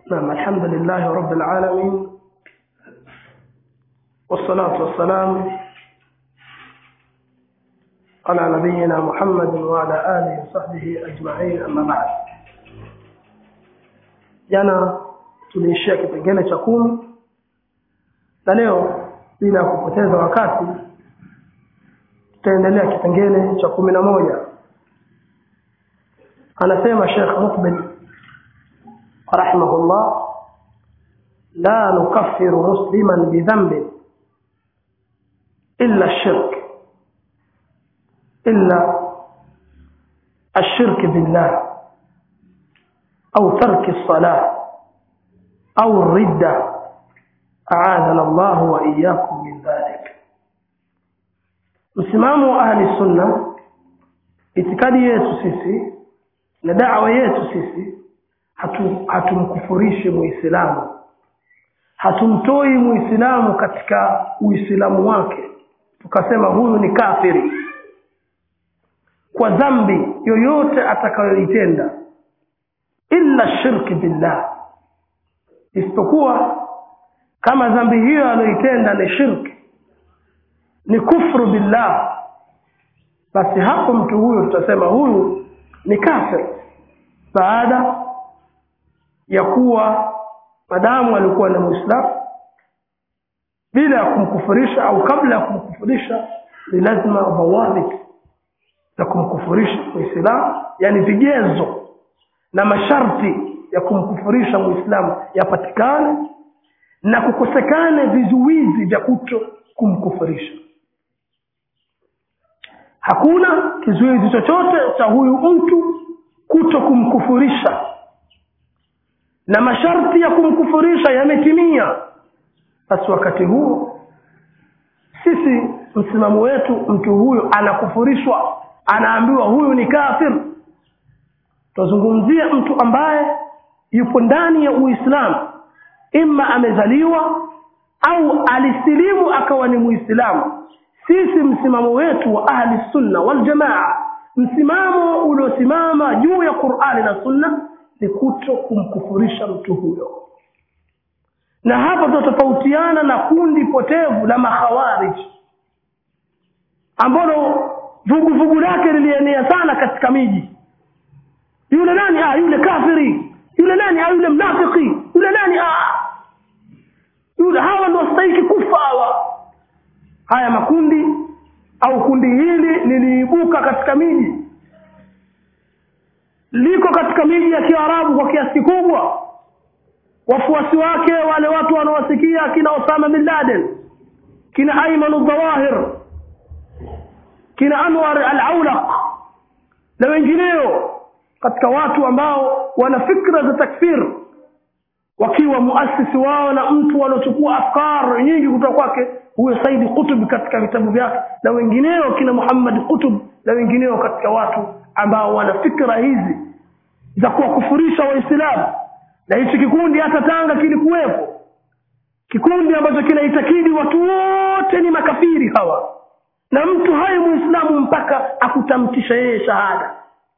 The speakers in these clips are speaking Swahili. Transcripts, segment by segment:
نعم الحمد لله رب العالمين والصلاة والسلام على نبينا محمد وعلى آله وصحبه أجمعين أما بعد jana tuliishia kipengele cha kumi na leo bila kupoteza wakati tutaendelea kipengele cha kumi na moja anasema shekh mukbil rahimahullah la nukaffiru musliman bidhambin illa shirk illa الشرك بالله أو ترك الصلاة أو الردة أعاذنا الله وإياكم من ذلك msimamo wa ahli sunna itikadi yetu sisi na dawa yetu sisi hatumkufurishi hatu muislamu hatumtoi muislamu katika uislamu wake tukasema huyu ni kafiri kwa dhambi yoyote atakayoitenda illa shirki billah isipokuwa kama dhambi hiyo aliyoitenda ni shirki ni kufru billah basi hapo mtu huyo tutasema huyu ni kafir baada ya kuwa madamu alikuwa ni muislamu bila ya kumkufurisha au kabla ya kumkufurisha ni lazima dhawabit za kumkufurisha muislamu yani vigezo na masharti ya kumkufurisha muislamu yapatikane na kukosekane vizuizi vya kuto kumkufurisha hakuna kizuizi chochote cha huyu mtu kuto kumkufurisha na masharti ya kumkufurisha yametimia basi wakati huo sisi msimamo wetu mtu huyo anakufurishwa anaambiwa huyu ni kafir tuzungumzia mtu ambaye yupo ndani ya uislamu imma amezaliwa au alisilimu akawa ni muislamu sisi msimamo wetu wa ahli sunna wal jamaa msimamo uliosimama juu ya qurani na sunna ni kuto kumkufurisha mtu huyo na hapa tutatofautiana na kundi potevu la makhawarij ambalo vuguvugu lake lilienea sana katika miji yule nani ah yule kafiri yule nani ah yule mnafiki yule nani ah yule hawa ndio wastahiki kufa hawa haya makundi au kundi hili liliibuka katika miji liko katika miji ya Kiarabu kwa kiasi kikubwa wafuasi wake wale watu wanaowasikia kina Osama bin Laden kina Ayman al-Zawahir kina Anwar al-Aulaq na wengineo katika watu ambao wana fikra za takfir wakiwa muasisi wao na mtu waliochukua afkar nyingi kutoka kwake huyo Said Qutb katika vitabu vyake na wengineo kina Muhammad Qutb na wengineo katika watu ambao wana fikra hizi za kuwakufurisha waislamu na hichi kikundi hata Tanga kilikuwepo kikundi ambacho kinaitakidi watu wote ni makafiri hawa na mtu haye muislamu mpaka akutamtisha yeye shahada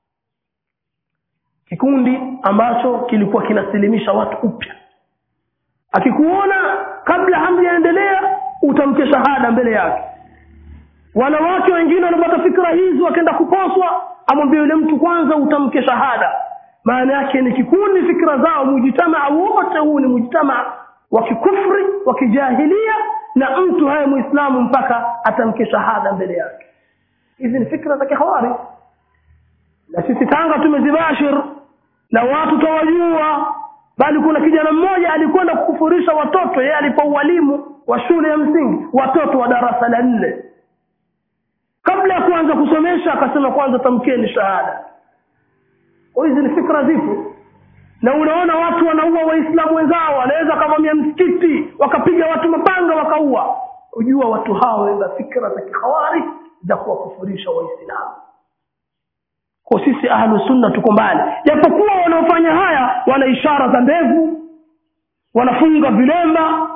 kikundi ambacho kilikuwa kinasilimisha watu upya akikuona kabla hamjaendelea utamke shahada mbele yake wanawake wengine wanapata fikra hizi wakaenda kuposwa amwambie yule mtu kwanza utamke shahada maana yake ni kikundi fikra zao mujitamaa wote huu ni mujitamaa wa kikufri wa kijahilia na mtu haya muislamu mpaka atamke shahada mbele yake hizi ni fikra za kihawari na sisi Tanga tumezibashir na watu tawajua bali kuna kijana mmoja alikwenda kukufurisha watoto yeye alipo walimu wa shule ya msingi watoto wa darasa la nne kabla ya kuanza kusomesha akasema kwanza tamkeni shahada hizi ni fikra zipo na unaona watu wanaua waislamu wenzao wanaweza kavamia msikiti wakapiga watu mapanga wakaua ujua watu hao wana fikra za kihawari za kuwakufurisha waislamu kwa sisi ahlu sunna tuko mbali japokuwa wanaofanya haya wana ishara za ndevu wanafunga vilemba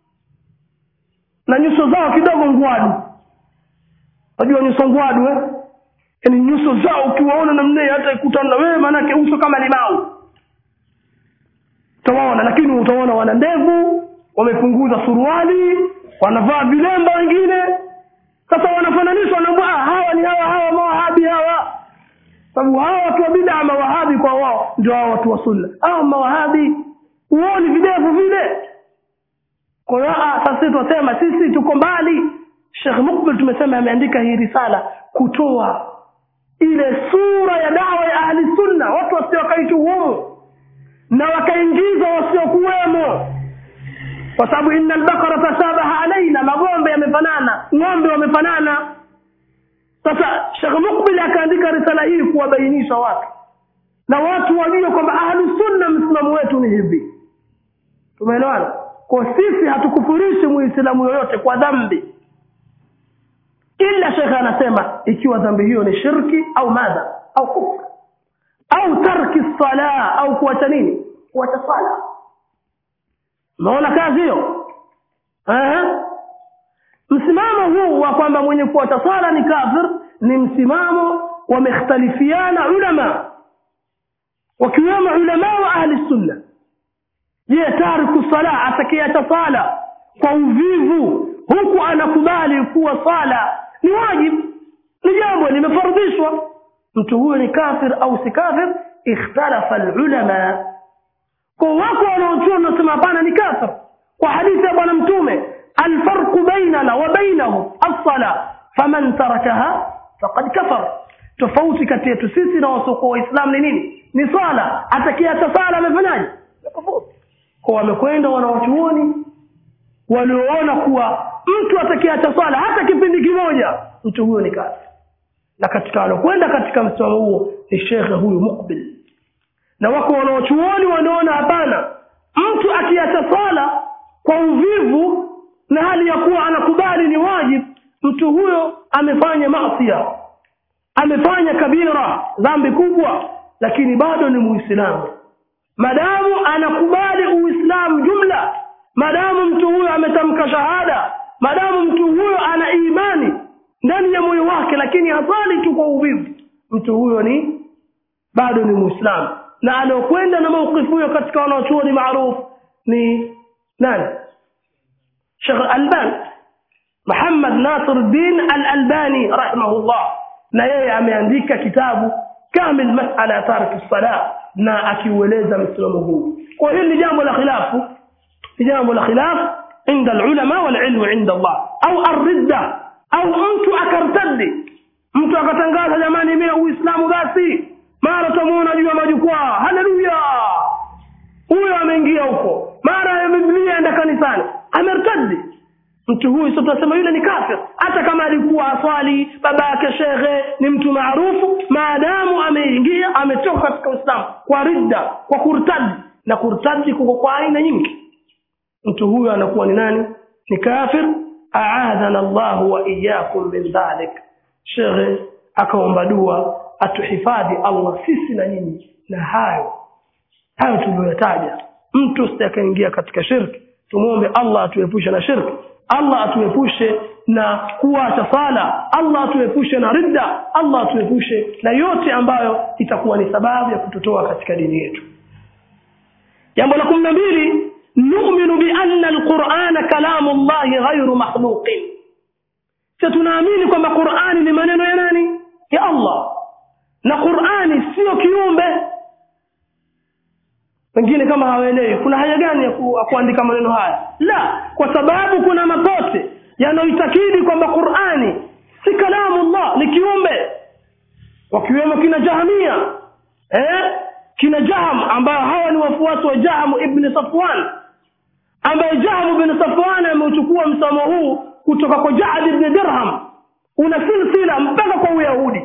na nyuso zao kidogo ngwadu unajua nyuso ngwadu eh yani nyuso zao ukiwaona namna hata ikutana na wewe manake uso kama limau utawaona lakini utaona wana ndevu wamepunguza suruali wanavaa vilemba wengine sasa wanafananishwa na ah, hawa ni hawa hawa mawahabi hawa sababu hawa watu wa bid'a mawahabi kwa wao ndio hawa watu wa sunna hawa mawahabi huoni videvu vile kwa hiyo sasa sisi tunasema sisi tuko mbali Sheikh Mukbil tumesema ameandika hii risala kutoa ile sura ya dawa ya ahli sunna watu wasio wakaituhumu na wakaingiza wasiokuwemo kwa sababu inna albaqara tashabaha alaina magombe yamefanana ng'ombe wamefanana sasa Sheikh Mukbil akaandika risala hii kuwabainisha watu na watu wajue kwamba ahlu sunna msimamo wetu ni hivi tumeelewana kwa sisi hatukufurishi muislamu yoyote kwa dhambi ila shekhe anasema ikiwa dhambi hiyo ni shirki au madha au kufr au tarki sala au kuacha nini kuacha sala unaona kazi hiyo msimamo huu wa kwamba mwenye kuacha sala ni kafir ni msimamo wamekhtalifiana ulama wakiwemo ulama wa ahli sunna je tariku sala atakiacha sala kwa uvivu huku anakubali kuwa sala ni wajibu ni jambo limefardishwa mtu huyo ni kafir au si kafir ikhtalafa alulama kwa wako wanaochua wanasema hapana ni kafir kwa hadithi ya bwana mtume alfarqu bainana wa bainahu as-sala faman tarakaha faqad kafar tofauti kati yetu sisi na wasiokuwa waislamu ni nini ni swala atakiacha sala amefanyaje kwa wamekwenda wanawachuoni walioona kuwa mtu atakiacha swala hata kipindi kimoja mtu huyo ni kafir na katika walokwenda katika msimamo huo ni shekhe huyu mukbil na wako wanaochuoni wanaona hapana mtu akiacha swala kwa uvivu na hali ya kuwa anakubali ni wajibu mtu huyo amefanya masia amefanya kabira dhambi kubwa lakini bado ni muislamu madamu anakubali uislamu jumla madamu mtu huyo ametamka shahada madamu mtu huyo ana imani ndani ya moyo wake lakini hasali tu kwa uvivu mtu huyo ni bado ni muislamu na aliokwenda na maukifu huyo katika wanaochuoni maarufu ni nani Sheikh Albani Muhammad Nasiruddin Al-Albani rahimahullah na yeye ameandika kitabu kamil masala tarki salah na akiueleza msimamo huu kwa hili ni jambo la khilafu ni jambo la khilaf inda alulama walilmu inda Allah au arridda au mtu akartaddi mtu akatangaza jamani mimi uislamu basi mara tumuona juu ya majukwaa haleluya huyo ameingia huko mara biblia enda kanisani amertaddi mtu huyu sio tunasema yule ni kafir hata kama alikuwa aswali baba yake shekhe ni mtu maarufu maadamu ameingia ametoka katika uislamu kwa ridda kwa kurtadi na kurtadi kuko kwa aina nyingi mtu huyu anakuwa ni nani ni kafir aadhana Allah wa iyyakum min dhalik shekhe akaomba dua atuhifadhi Allah sisi na nyinyi na hayo hayo tuliyotaja mtu sitakaingia katika shirki tumuombe Allah atuepushe na shirki Allah atuepushe na kuacha sala Allah atuepushe na ridda Allah atuepushe na yote ambayo itakuwa ni sababu ya kututoa katika dini yetu jambo la 12 nu'minu bi anna alqur'ana kalamu Allah ghayru makhluqin tunaamini kwamba Qur'ani ni maneno ya nani ya Allah na Qur'ani sio kiumbe wengine kama hawaelewi kuna haja gani ya ku, kuandika maneno haya la kwa sababu kuna mapote yanayoitakidi kwamba Qur'ani si kalamu Allah ni kiumbe wakiwemo kina Jahamia eh kina Jaham ambao hawa ni wafuasi wa Jaham ibn Safwan ambaye Jaham ibn Safwan ameuchukua msamo huu kutoka kwa Ja'd ibn Dirham una silsila mpaka kwa Uyahudi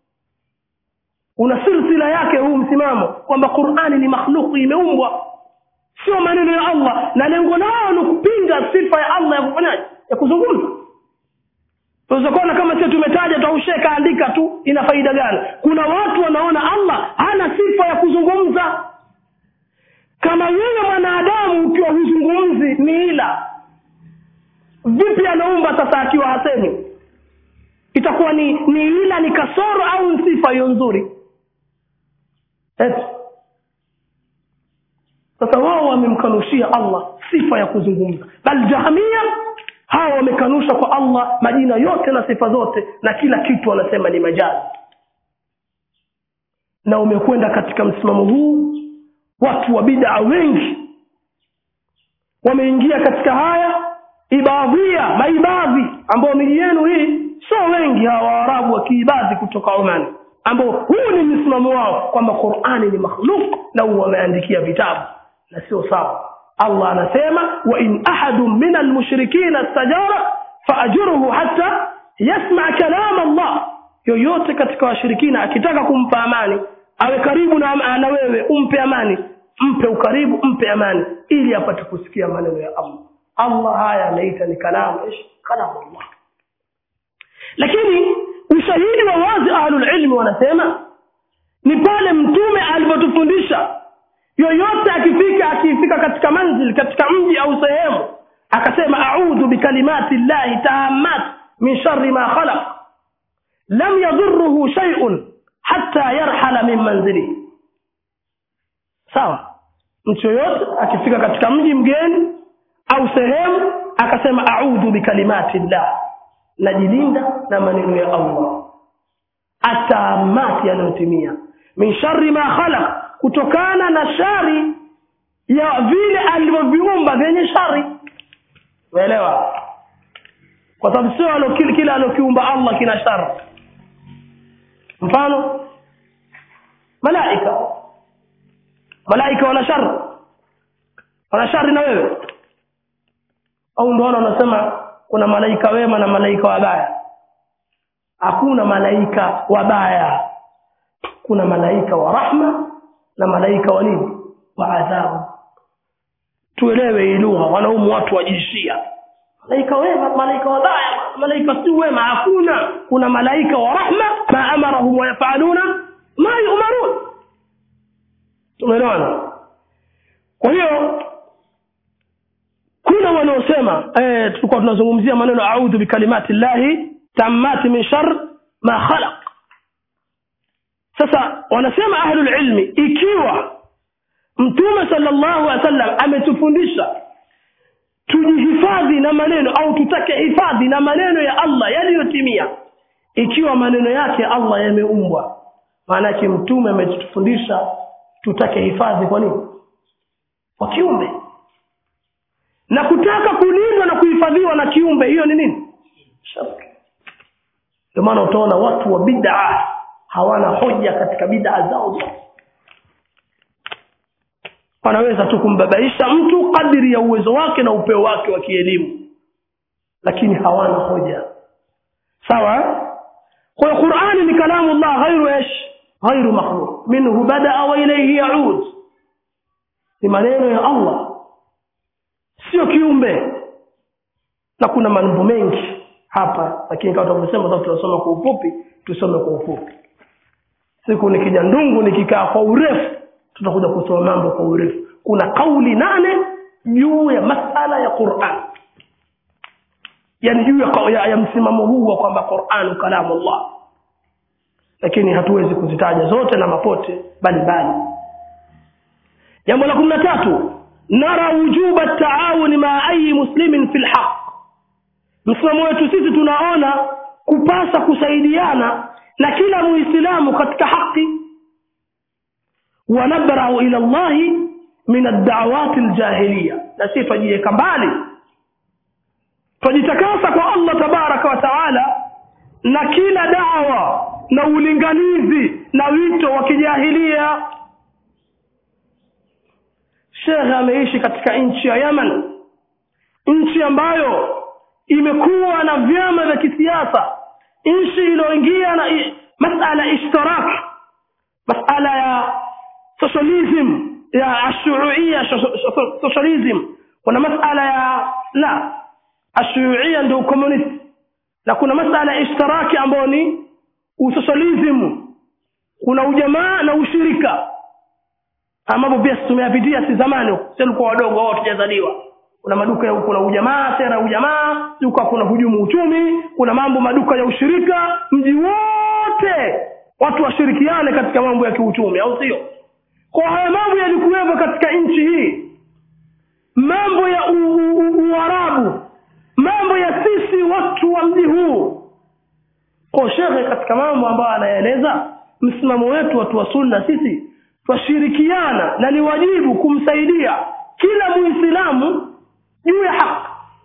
una silsila yake huu msimamo kwamba Qur'ani ni makhluku imeumbwa sio maneno ya Allah na lengo lao ni kupinga sifa ya Allah ya kufanyaje ya kuzungumza tunaweza kuona kama sisi tumetaja tausheka andika tu ina faida gani kuna watu wanaona Allah hana sifa ya kuzungumza kama wewe mwanadamu ukiwa huzungumzi ni ila vipi anaumba sasa akiwa hasemi itakuwa ni ni ila ni kasoro au ni sifa hiyo nzuri Eti. Sasa wao wamemkanushia allah sifa ya kuzungumza bal jahmia hawa wamekanusha kwa allah majina yote na sifa zote na kila kitu wanasema ni majazi na umekwenda katika msimamo huu watu wa bidaa wengi wameingia katika haya ibadhia maibadhi ambao miji yenu hii sio wengi hawa waarabu wa kiibadhi kutoka omani ambao huu ni msimamo wao kwamba qurani ni makhluk na wameandikia vitabu na sio sawa allah anasema wa in ahadun min almushrikina stajara faajurhu hata yasma kalam allah yoyote katika washirikina akitaka kumpa amani awe karibu na, na wewe umpe amani mpe ukaribu mpe amani ili apate kusikia maneno ya allah allah haya anaita ni kalamu ish kalamu allah lakini ushahidi wa wazi ahlulilmi wanasema ni pale mtume alivyotufundisha yoyote akifika akifika katika manzil katika mji au sehemu akasema audhu bikalimati llahi taammat min shari ma khalaq lam yadhuruhu shaiun hata yarhala min manzilihi sawa mtu yoyote akifika katika mji mgeni au sehemu akasema audhu bikalimati llah najilinda na maneno ya allah atamati yanayotimia min shari ma khalaq kutokana na shari ya vile alivyoviumba vyenye shari umeelewa kwa sababu sio kila alokiumba allah kina shari mfano malaika malaika wana shari wana shari na wewe au ndoona unasema kuna malaika wema na malaika wabaya hakuna malaika wabaya kuna malaika wa rahma na malaika wa nini wa adhabu tuelewe hii lugha wanaumu watu wa jinsia malaika wema malaika wabaya malaika si wema hakuna kuna malaika wa rahma ma amarahum wayafaluna ma yumarun tumeelewana kwa hiyo kuna wanaosema eh, tulikuwa tunazungumzia maneno audhu bikalimati llahi tammati min shar ma khalaq sasa wanasema ahlulilmi ikiwa mtume salllahu alih wasallam ametufundisha tujihifadhi na maneno au tutake hifadhi na maneno ya allah yaliyotimia ikiwa maneno yake allah yameumbwa maanake mtume ametufundisha tutake hifadhi kwa nini kwa kiumbe na kutaka kulindwa na kuhifadhiwa na kiumbe hiyo ni nini shirki ndio maana utaona watu wa bid'a hawana hoja katika bid'a zao zote wanaweza tu kumbabaisha mtu kadiri ya uwezo wake na upeo wake wa kielimu lakini hawana hoja sawa kwa hiyo qurani ni kalamu llah ghairu ish ghairu makhluq minhu badaa wa ilayhi yaud ni maneno ya allah sio kiumbe na kuna mambo mengi hapa lakini kama tunavyosema sasa tunasoma kwa ufupi tusome kwa ufupi siku nikija ndungu nikikaa kwa urefu tutakuja kusoma mambo kwa urefu kuna kauli nane juu ya masala ya quran yani juu ya, ya, ya msimamo huu wa kwamba quranu kalamu llah lakini hatuwezi kuzitaja zote na mapote mbalimbali jambo la kumi na tatu nara wujuba taawuni maa ayi muslimin fi lhaq msimamo wetu sisi tunaona kupasa kusaidiana na kila muislamu katika haki wanabrau ila llahi min addawati ljahiliya na si twajiweka mbali twajitakasa kwa allah tabaraka wa taala na kila dawa na ulinganizi na wito wa kijahilia shekhe ameishi katika nchi ya yaman nchi ambayo imekuwa na vyama vya kisiasa nchi iliyoingia na i- masala ishtirak masala ya socialism ya ashuuia socialism kuna masala ya la ashuuia ndio ukomunisti na kuna masala ya ishtiraki ambayo ni usocialism kuna ujamaa na ushirika ambapo pia tumeyapitia si zamani huko sisi tulikuwa wadogo wao tujazaliwa kuna maduka ya kuna ujamaa sera ya ujamaa duka kuna hujumu uchumi kuna mambo maduka ya ushirika mji wote watu washirikiane katika mambo ya kiuchumi au sio kwa haya mambo yalikuwepo katika nchi hii mambo ya u- u- u- uarabu mambo ya sisi watu wa mji huu kwa shekhe katika mambo ambayo anaeleza msimamo wetu watu wa sunna sisi twashirikiana na ni wajibu kumsaidia kila muislamu juu ya haki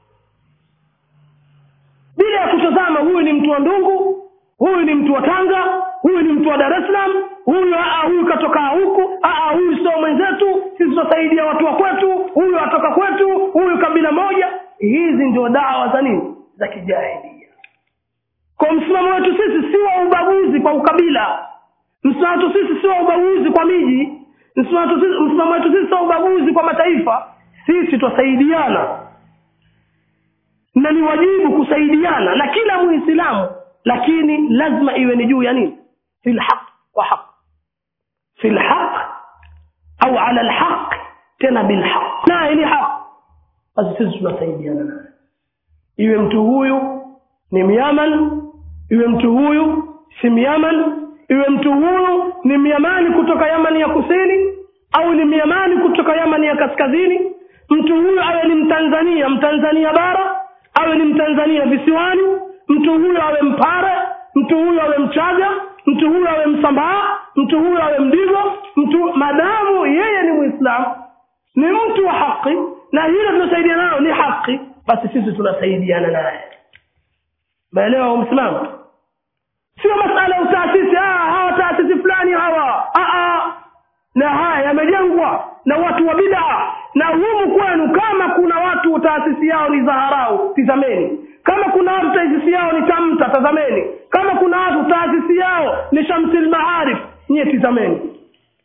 bila ya kutazama huyu ni mtu wa ndungu huyu ni mtu wa tanga huyu ni mtu wa dar es salaam huyu aa, huyu katoka huku aa, huyu sio mwenzetu sisi tutasaidia watu wa kwetu huyu atoka kwetu huyu kabila moja hizi ndio dawa za nini za kijahilia kwa msimamo wetu sisi si wa ubaguzi kwa ukabila msimamo wetu sisi si wa ubaguzi kwa miji msimamo wetu sisi- msimamo wetu sisi si wa ubaguzi kwa mataifa sisi twasaidiana na ni wajibu kusaidiana na kila muislamu lakini lazima iwe ni juu ya nini fi lhaq wa haq fi lhaq au ala lhaq tena bilhaq naye ni haq basi sisi tunasaidiana naye iwe mtu huyu ni myaman iwe mtu huyu si myaman iwe mtu huyu ni myamani kutoka yamani ya kusini au ni myamani kutoka yamani ya kaskazini mtu huyu awe ni mtanzania mtanzania bara awe ni mtanzania visiwani mtu huyu awe mpare mtu huyu awe mchaga mtu huyu awe msambaa mtu huyu awe mdigo mtu madamu yeye ni mwislamu ni mtu wa haki na hilo tunasaidia nalo ni haki basi sisi tunasaidiana naye maelewa msimamo sio masala ya utaasisi ah, hawa taasisi fulani hawa ah, ah. na haya yamejengwa na watu wa bidaa na humu kwenu kama kuna watu taasisi yao ni zaharau tizameni kama kuna watu taasisi yao ni tamta tazameni kama kuna watu taasisi yao ni shamsil maarif nyie tizameni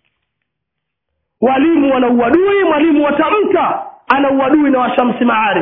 walimu wana uadui mwalimu wa tamta ana uadui na washamsi maarif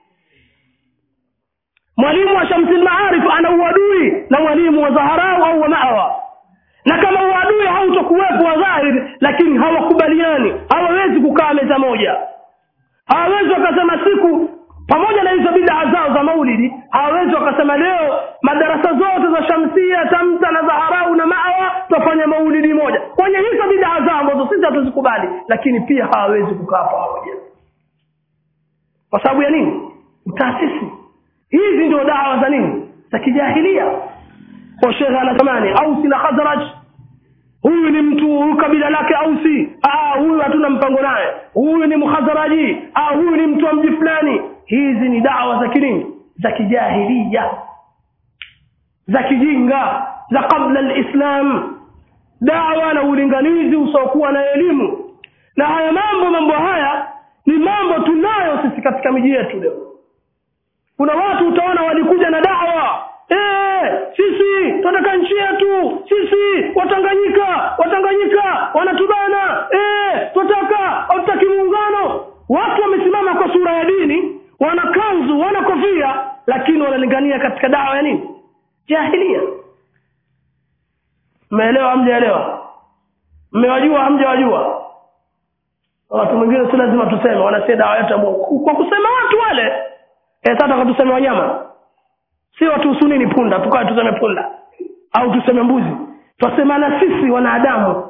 mwalimu wa shamsil maarif ana uadui na mwalimu wa zaharau au wa mawa na kama uadui hautokuwepo wa dhahiri lakini hawakubaliani hawawezi kukaa meza moja hawawezi wakasema siku pamoja na hizo bidaa zao za maulidi hawawezi wakasema leo madarasa zote za shamsia tamta na zaharau na mawa twafanya maulidi moja kwenye hizo bidaa zao ambazo sisi hatuzikubali lakini pia hawawezi kukaa pamoja kwa sababu ya nini utaasisi hizi ndio dawa za nini za kijahilia kwa shekhe anatamani ausi na khazraj huyu ni mtu huyu kabila lake ausi ah huyu hatuna mpango naye huyu ni mkhazaraji ah huyu ni mtu wa mji fulani hizi ni dawa za kinini za kijahilia za kijinga za kabla lislam dawa na ulinganizi usiokuwa na elimu na haya mambo mambo haya ni mambo tunayo sisi katika miji yetu leo kuna watu utaona walikuja na dawa Eh, sisi tunataka nchi yetu sisi watanganyika watanganyika wanatubana eh, tunataka hatutaki muungano watu wamesimama kwa sura ya dini wana kanzu wana kofia lakini wanalingania katika dawa ya nini jahilia mmeelewa hamjaelewa mmewajua hamjawajua watu mwingine si lazima tuseme wanasia dawa yetu ya Mungu. kwa kusema watu wale eh, sasa wakatuseme wanyama si watuhusu nini punda tukawe tuseme punda au tuseme mbuzi twasemana sisi wanadamu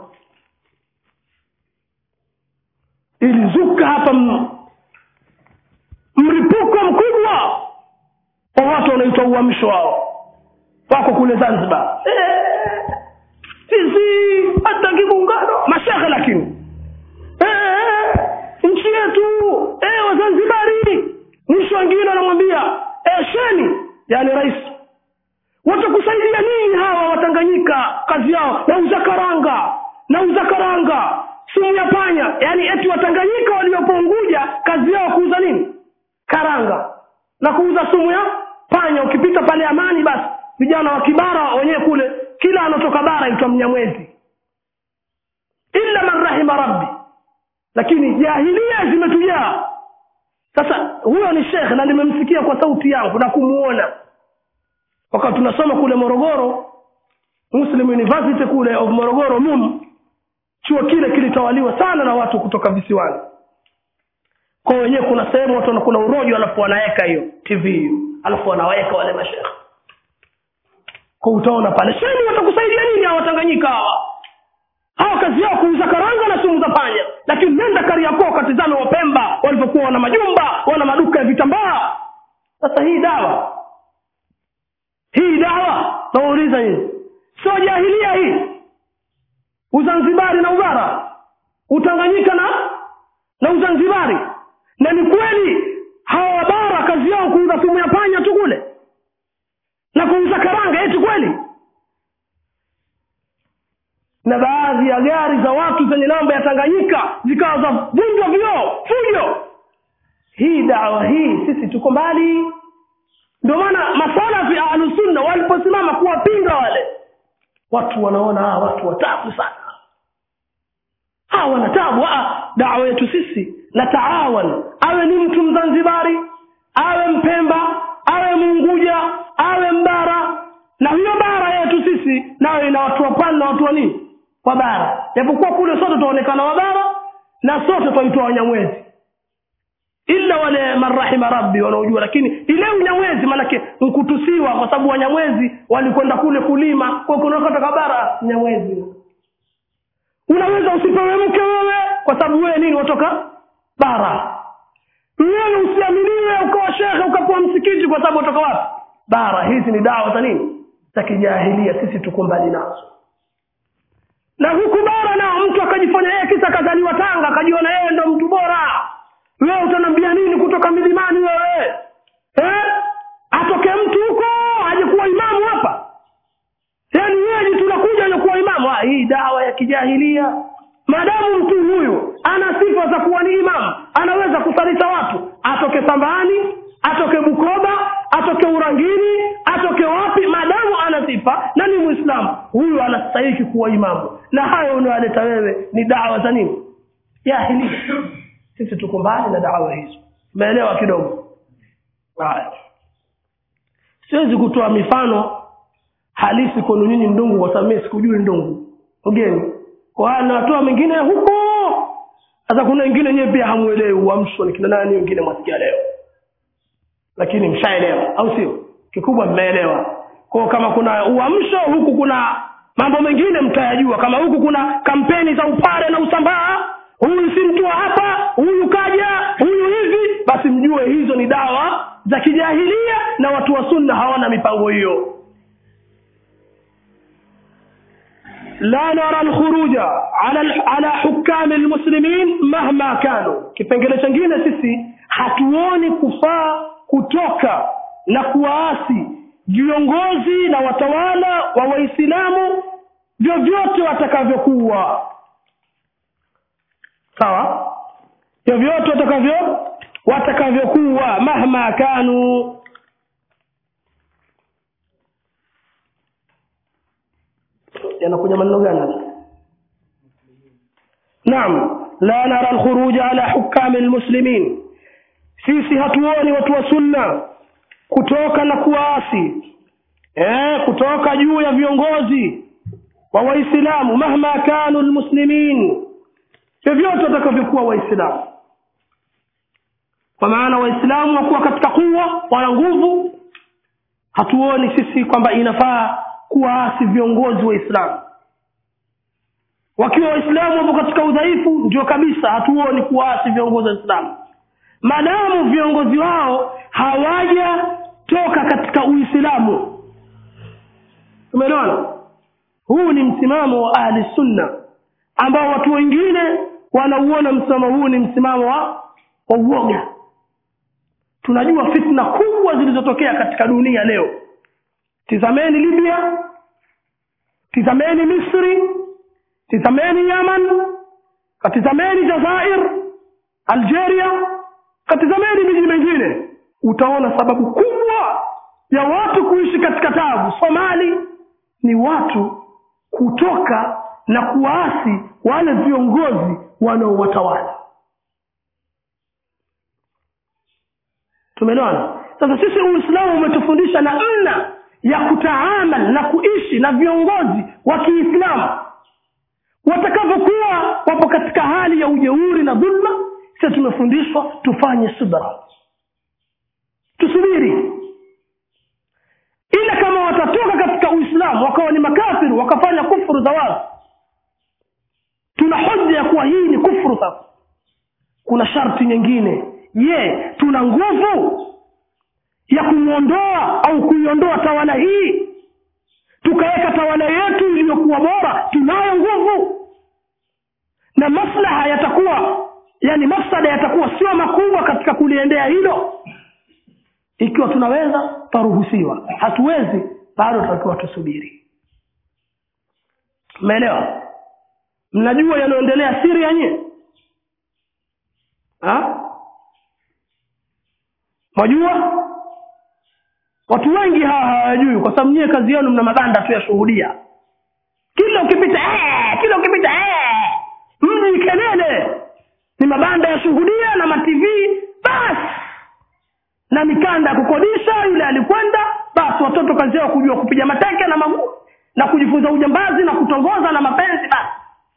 ilizuka hapa m- mlipuko mkubwa wa watu wanaitwa uamsho wao wako kule zanzibar Eh, sisi hataki muungano mashehe lakini Eh, nchi yetu eh, wazanzibari mwisho wengine wanamwambia eh, sheni yani rais watakusaidia nini hawa watanganyika kazi yao nauza karanga nauza karanga sumu ya panya yani eti watanganyika waliopo unguja kazi yao kuuza nini karanga na kuuza sumu ya panya ukipita pale amani basi vijana wa kibara wenyewe kule kila anatoka bara itwa mnyamwezi illa man rahima rabbi lakini jahilia zimetujaa sasa huyo ni shekh na nimemsikia kwa sauti yangu na kumuona wakati tunasoma kule morogoro muslim university kule of morogoro mum chuo kile kilitawaliwa sana na watu kutoka visiwani kwa wenyewe kuna sehemu watu kuna urojo alafu wanaweka hiyo tv hiyo alafu wanaweka wale mashekhe kwa utaona pale sheni watakusaidia nini hawa watanganyika hawa hawa kazi yao kuuza karanga na sumu za panya lakini nenda kariakoo katizame wapemba walivyokuwa wana majumba wana maduka ya vitambaa sasa hii dawa hii dawa nawauliza nyinyi sio jahilia hii uzanzibari na ubara utanganyika na na uzanzibari na ni kweli hawa wabara kazi yao kuuza sumu ya panya tu kule na kuuza karanga eti kweli na baadhi ya gari za watu zenye namba ya tanganyika zikawa za vunjwa vioo fujo hii dawa hii sisi tuko mbali ndio maana masalafi ahlusunna waliposimama kuwapinga wale watu wanaona hawa watu watabu sana hawa wana tabu dawa yetu sisi na taawan awe ni mtu mzanzibari awe mpemba awe munguja awe mbara na hiyo bara yetu sisi nayo ina watu wa pwani na watu wa nini wa bara japokuwa kule sote tutaonekana wabara na sote twaitwa wanyamwezi ila wale marahima rabbi wanaojua lakini ile unyamwezi maanake nkutusiwa kwa sababu wanyamwezi walikwenda kule kulima kwa kunakatoka bara nyamwezi unaweza usipewe mke wewe kwa sababu wewe nini watoka bara wewe usiaminiwe ukawa shekhe ukakuwa msikiti kwa sababu watoka wapi bara hizi ni dawa za nini za kijahilia sisi tuko mbali nazo na huku bara nao mtu akajifanya yeye kisa akazaliwa tanga akajiona yeye ndo mtu bora wewe utanambia nini kutoka milimani wewe eh? atoke mtu huko aje kuwa imamu hapa yaani wewe tunakuja aje kuwa imamu ah, hii dawa ya kijahilia maadamu mtu huyu ana sifa za kuwa ni imamu anaweza kusalisha watu atoke sambani atoke bukoba atoke urangini atoke wapi maadamu ana sifa na ni mwislamu huyu anastahiki kuwa imamu na hayo unayoleta wewe ni dawa za nini jahilia sisi tuko mbali na dawa hizo umeelewa kidogo haya siwezi kutoa mifano halisi kwenu nyinyi ndungu kwa sababu mimi sikujui ndungu ugeni kwa haya natoa mengine huko sasa kuna wengine nyewe pia hamuelewi uamsho ni kina nani wengine mwasikia leo lakini mshaelewa au sio kikubwa mmeelewa kwao kama kuna uamsho huku kuna mambo mengine mtayajua kama huku kuna kampeni za upare na usambaa huyu si mtu wa hapa huyu kaja huyu hivi basi mjue hizo ni dawa za kijahilia na watu wa sunna hawana mipango hiyo la nara lkhuruja ala, ala hukami lmuslimin mahma kanu kipengele chengine sisi hatuoni kufaa kutoka na kuwaasi viongozi na watawala wa waislamu vyovyote watakavyokuwa sawa vyovyote watakavyo watakavyokuwa mahma kanu yanakuja maneno gani naam la nara alkhuruja ala hukami almuslimin sisi hatuoni watu wa sunna kutoka na kuwaasi eh, kutoka juu ya viongozi wa waislamu mahma kanu almuslimin vyovyote watakavyokuwa waislamu kwa maana waislamu wakuwa katika kuwa wana nguvu hatuoni sisi kwamba inafaa kuwaasi viongozi waislamu wakiwa waislamu wapo katika udhaifu ndio kabisa hatuoni kuwaasi viongozi waislamu maadamu viongozi wao hawajatoka katika uislamu umeelewana huu ni msimamo wa ahli sunna ambao watu wengine wanauona msimamo huu ni msimamo wa wa uoga tunajua fitna kubwa zilizotokea katika dunia leo tizameni libya tizameni misri tizameni yaman katizameni jazair algeria katizameni miji mingine utaona sababu kubwa ya watu kuishi katika tabu somali ni watu kutoka na kuwaasi wale viongozi wanaowatawala tumeelewana sasa sisi uislamu umetufundisha namna ya kutaamal na kuishi na viongozi wa kiislamu watakavyokuwa wapo katika hali ya ujeuri na dhulma sisi tumefundishwa tufanye subra tusubiri ila kama watatoka katika uislamu wakawa ni makafiri wakafanya kufuru za wazi tuna hoja ya kuwa hii ni kufuru sasa kuna sharti nyingine je tuna nguvu ya kumwondoa au kuiondoa tawala hii tukaweka tawala yetu iliyokuwa bora tunayo nguvu na maslaha yatakuwa yani mafsada yatakuwa sio makubwa katika kuliendea hilo ikiwa tunaweza tutaruhusiwa hatuwezi bado tutakiwa tusubiri mmeelewa mnajua yanayoendelea siria nye mwajua watu wengi hawa hawajui kwa sababu nyie kazi yenu mna mabanda tu yashuhudia kila ukipita ee, kila ukipita ee. mji kelele ni mabanda yashuhudia na matv basi na mikanda ya kukodisha yule alikwenda basi watoto kazi yao kujua kupiga mateke na maguu na kujifunza ujambazi na kutongoza na mapenzi basi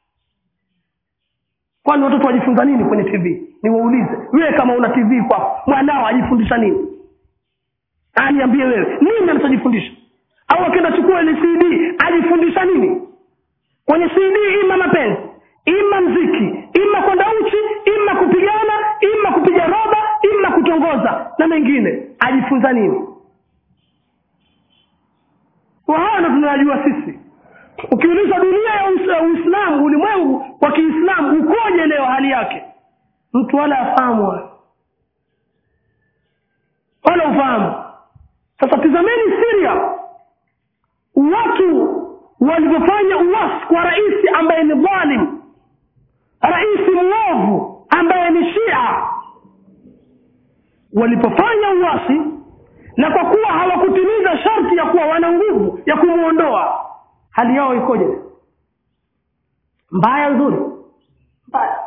kwani watoto wajifunza nini kwenye tv niwaulize wewe kama una tv kwako mwanao ajifundisha nini aniambie wewe nini anachojifundisha au akienda chukua ile cd ajifundisha nini kwenye cd ima mapenzi ima mziki ima kwenda uchi ima kupigana ima kupiga roba ima kutongoza na mengine ajifunza nini haya ndo tunayajua sisi ukiuliza dunia ya uislamu ulimwengu wa kiislamu ukoje leo hali yake mtu wala afahamu wala ufahamu sasa tizameni siria watu walivyofanya uwasi kwa raisi ambaye ni dhalim raisi mwovu ambaye ni shia walipofanya uwasi na kwa kuwa hawakutimiza sharti ya kuwa wana nguvu ya kumwondoa hali yao ikoje mbaya nzuri mbaya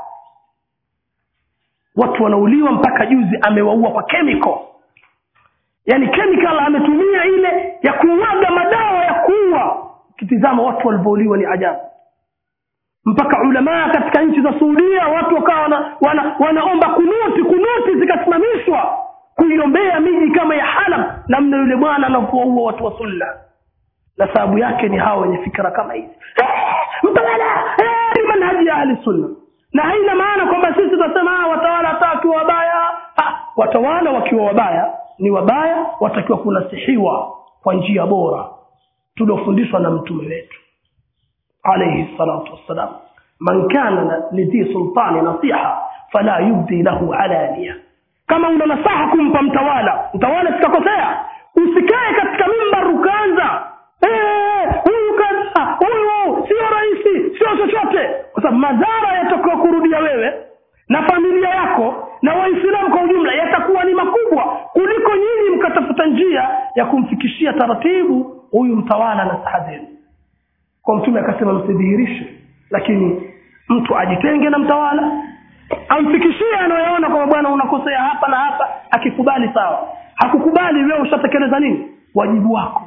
watu wanauliwa mpaka juzi amewaua kwa chemical yaani chemical ametumia ile ya kumwaga madawa ya kuua ukitizama watu walivyouliwa ni ajabu mpaka ulamaa katika nchi za suudia watu wakawa wana, wana, wanaomba kunuti kunuti zikasimamishwa kuiombea miji kama ya halab namna yule bwana anavyowaua watu wa sunna na sababu yake ni hawa wenye fikra kama hizi mtawala ni manhaji ya ahli sunna na haina maana kwamba sisi tunasema watawala hata wakiwa wabaya watawala wakiwa wabaya ni wabaya watakiwa kunasihiwa kwa njia bora tuliofundishwa na mtume wetu alayhi salatu wassalam man kana lidhi sultani nasiha fala yubdi lahu alania kama una nasaha kumpa mtawala mtawala sikakosea usikae katika mimbar ukaanza huyu kadha huyu sio rahisi sio chochote kwa sababu madhara yatakiwa kurudia wewe na familia yako na waislamu kwa ujumla yatakuwa ni makubwa kuliko nyinyi mkatafuta njia ya kumfikishia taratibu huyu mtawala na saha zenu kwa mtume akasema msidhihirishe lakini mtu ajitenge na mtawala amfikishie anayoona kwamba bwana unakosea hapa na hapa akikubali sawa hakukubali wewe ushatekeleza nini wajibu wako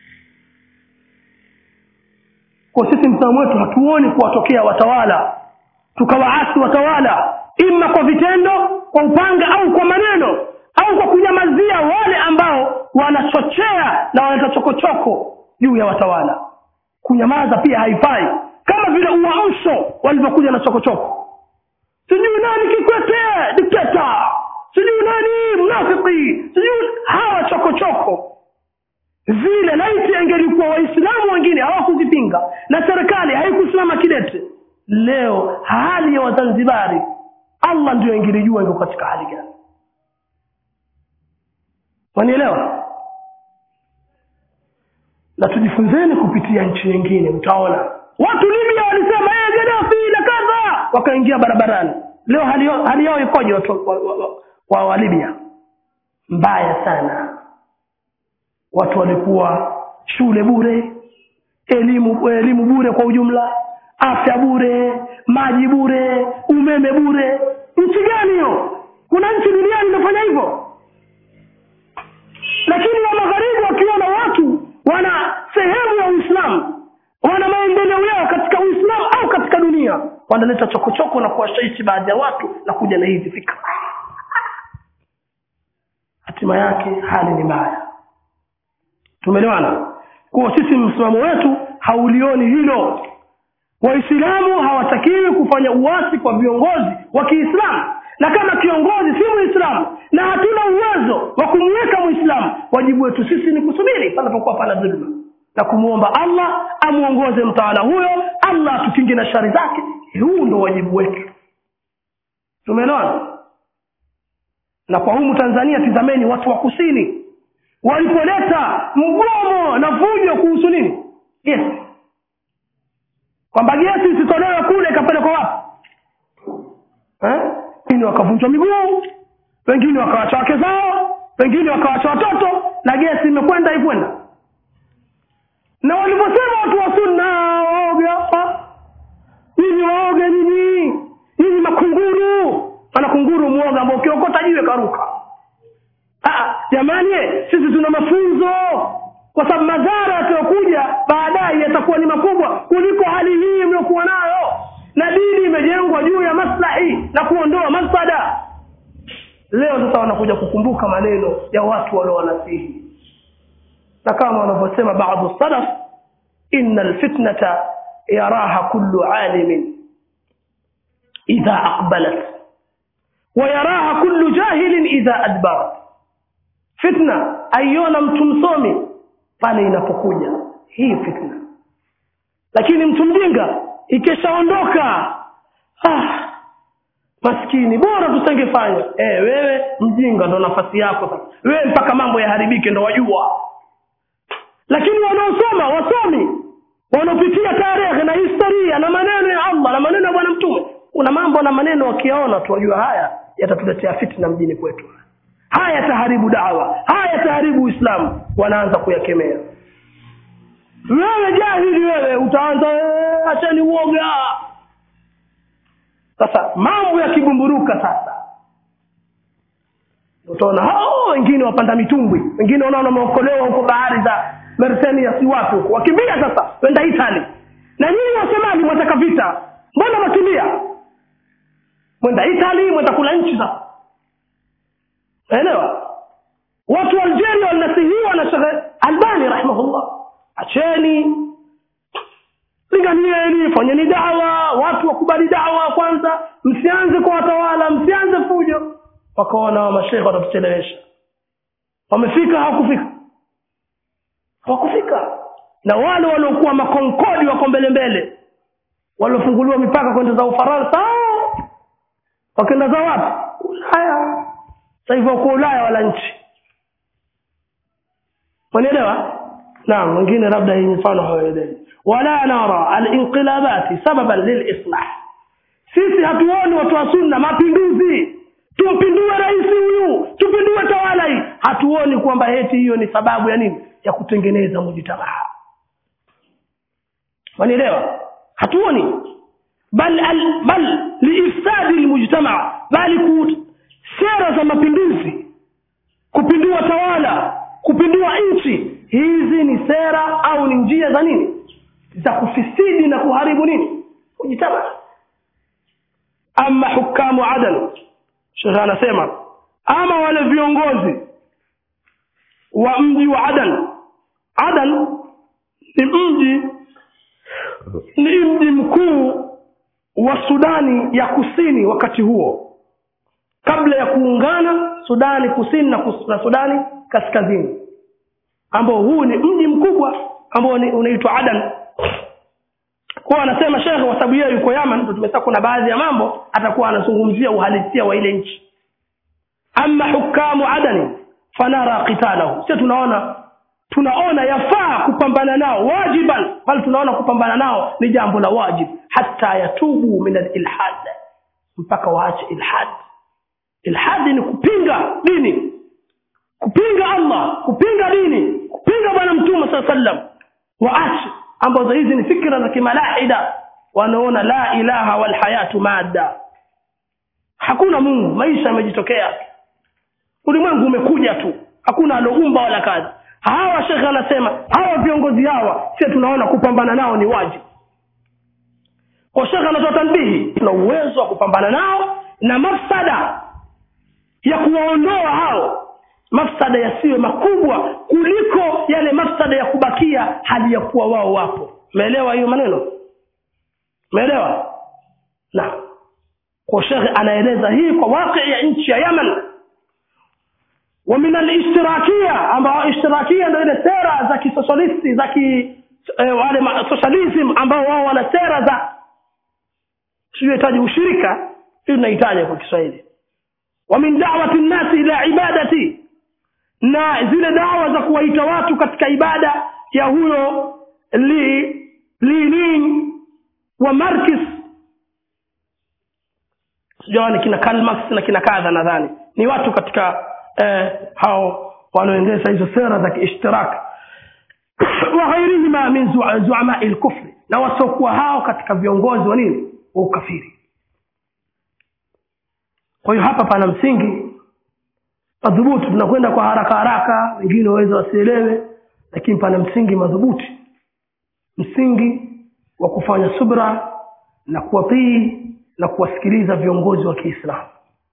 kwa sisi msimamo wetu hatuoni kuwatokea watawala tukawaasi watawala ima kwa vitendo kwa upanga au kwa maneno au kwa kunyamazia wale ambao wanachochea na wanaleta chokochoko juu ya watawala kunyamaza pia haifai kama vile uamsho walivyokuja na chokochoko sijui nani kikwete dikteta sijui nani mnafiki sijui hawa chokochoko vile laiti angelikuwa waislamu wengine hawakuzipinga na serikali haikusimama kidete leo hali ya wazanzibari allah ndio ingelijua iko katika hali gani wanielewa na tujifunzeni kupitia nchi nyingine mtaona watu libya walisema hey, gadafi na kadha wakaingia barabarani leo hali, hali yao ikoje watu wa, wa, wa, wa, wa libya mbaya sana watu walikuwa shule bure elimu elimu bure kwa ujumla afya bure maji bure umeme bure nchi gani hiyo kuna nchi duniani inafanya hivyo lakini wa magharibi wakiona watu wana sehemu ya uislamu wana maendeleo yao katika uislamu au katika dunia wanaleta chokochoko na kuwashawishi baadhi ya watu na kuja na hizi fikra hatima yake hali ni mbaya tumeelewana kuwa sisi msimamo wetu haulioni hilo waislamu hawatakiwi kufanya uasi kwa viongozi wa kiislamu na kama kiongozi si muislamu na hatuna uwezo wa kumweka muislamu wajibu wetu sisi ni kusubiri panapokuwa pana dhulma na kumwomba allah amwongoze mtawala huyo allah atukingi na shari zake huu ndo wajibu wetu tumeelewana na kwa humu tanzania tizameni watu wa kusini walipoleta mgomo na fujo kuhusu nini gesi kwamba gesi isitolewe kule ikapelekwa wapi eh? wengine wakavunjwa miguu wengine wakawacha wake zao wengine wakawacha watoto na gesi imekwenda ikwenda na walivyosema watu wa sunna waoge hapa nyinyi waoge nyinyi nyinyi makunguru ana kunguru mwoga ambao ukiokota jiwe karuka Ah, jamani sisi tuna mafunzo kwa sababu madhara yatayokuja baadaye yatakuwa ni makubwa kuliko hali hii mliokuwa nayo na dini imejengwa juu ya maslahi na kuondoa mafsada leo sasa wanakuja kukumbuka maneno ya watu waliowanasihi na kama wanavyosema baadhi salaf inna alfitnata yaraha kullu alimin idha aqbalat ويراها كل جاهل إذا أدبرت fitna aiona mtu msomi pale inapokuja hii fitna lakini mtu mjinga ikishaondoka ah, maskini bora tusengefanya eh wewe mjinga ndo nafasi yako sasa wewe mpaka mambo yaharibike ndo wajua lakini wanaosoma wasomi wanaopitia tarehe na historia na maneno ya allah na maneno ya bwana mtume kuna mambo na maneno wakiyaona tu wajua haya yatatuletea fitna mjini kwetu haya yataharibu dawa haya yataharibu uislamu wanaanza kuyakemea wewe jahili wewe utaanza "Eh, acheni uoga sasa mambo yakibumburuka sasa utaona hao wengine wapanda mitumbwi wengine wanaona wameokolewa huko bahari za mersenia si wapi huko wakimbia sasa wenda itali na nyinyi wasomali mwataka vita mbona wakimbia mwenda itali mwenda kula nchi sasa naelewa watu wa algeria walinasihiwa na shekhe albani rahimahullah acheni linganieni fanyeni dawa watu wakubali dawa kwanza msianze kwa watawala msianze fujo wakaona mashekhe watatuchelewesha wamefika hawakufika hawakufika na wale waliokuwa makonkodi wako mbele mbele waliofunguliwa mipaka kwenda za ufaransa wakenda za wapi ulaya sasa hivyo wako ulaya wala nchi wanaelewa naam wengine labda hii mifano hawaelewi wala nara alinqilabati sababan lilislah sisi hatuoni watu wa sunna mapinduzi tumpindue rais huyu tupindue tawala hii hatuoni kwamba heti hiyo ni sababu ya nini ya kutengeneza mujitamaa wanielewa hatuoni bal al, bal liifsadi lmujtamaa bali ku sera za mapinduzi kupindua tawala kupindua nchi hizi ni sera au ni njia za nini za kufisidi na kuharibu nini mujtamaa ama hukamu adal shekhe anasema ama wale viongozi wa mji wa adan adan ni mji ni mji mkuu wa sudani ya kusini wakati huo kabla ya kuungana sudani kusini na, kus, na sudani kaskazini ambao huu ni mji mkubwa ambao ni- unaitwa adan kwa anasema shekhe kwa sababu yeye yuko yaman ndio tumesema kuna baadhi ya mambo atakuwa anazungumzia uhalisia wa ile nchi ama hukamu adani fanara qitalahu sio tunaona tunaona yafaa kupambana nao wajiban bali tunaona kupambana nao ni jambo la wajib hata yatubu min alilhad mpaka waache ilhad ilhadi ni kupinga dini kupinga allah kupinga dini kupinga bwana mtume saa sallam waache ambazo hizi ni fikra za kimalahida wanaona la ilaha walhayatu madda hakuna mungu maisha yamejitokea ulimwengu umekuja tu hakuna aloumba wala kazi hawa shekhe anasema hawa viongozi hawa sio tunaona kupambana nao ni wajibu kwa shekhe anatoa tanbihi tuna uwezo wa kupambana nao na mafsada ya kuwaondoa hao mafsada yasiwe makubwa kuliko yale mafsada ya kubakia hali ya kuwa wao wapo umeelewa hiyo maneno umeelewa na kwa shekhe anaeleza hii kwa waqi ya nchi ya yaman wa min alistirakia ambao istirakia ndio ile sera za kisosialisti za ki eh, wale ma- socialism ambao wao wana sera za siyohitaji ushirika hii tunahitaji kwa kiswahili wa min da'wati nnasi ila ibadati na zile dawa za kuwaita watu katika ibada ya huyo li linin wa markis sijawani kina Karl Marx na kina kadha nadhani ni watu katika eh, hao wanaoendesha hizo sera za kiishtirak wa ghairihima min zu- zuamai lkufri na wasiokuwa hao katika viongozi wa nini wa ukafiri kwa hiyo hapa pana msingi madhubuti tunakwenda kwa haraka haraka wengine waweza wasielewe lakini pana msingi madhubuti msingi wa kufanya subra na kuwatii na kuwasikiliza viongozi wa kiislamu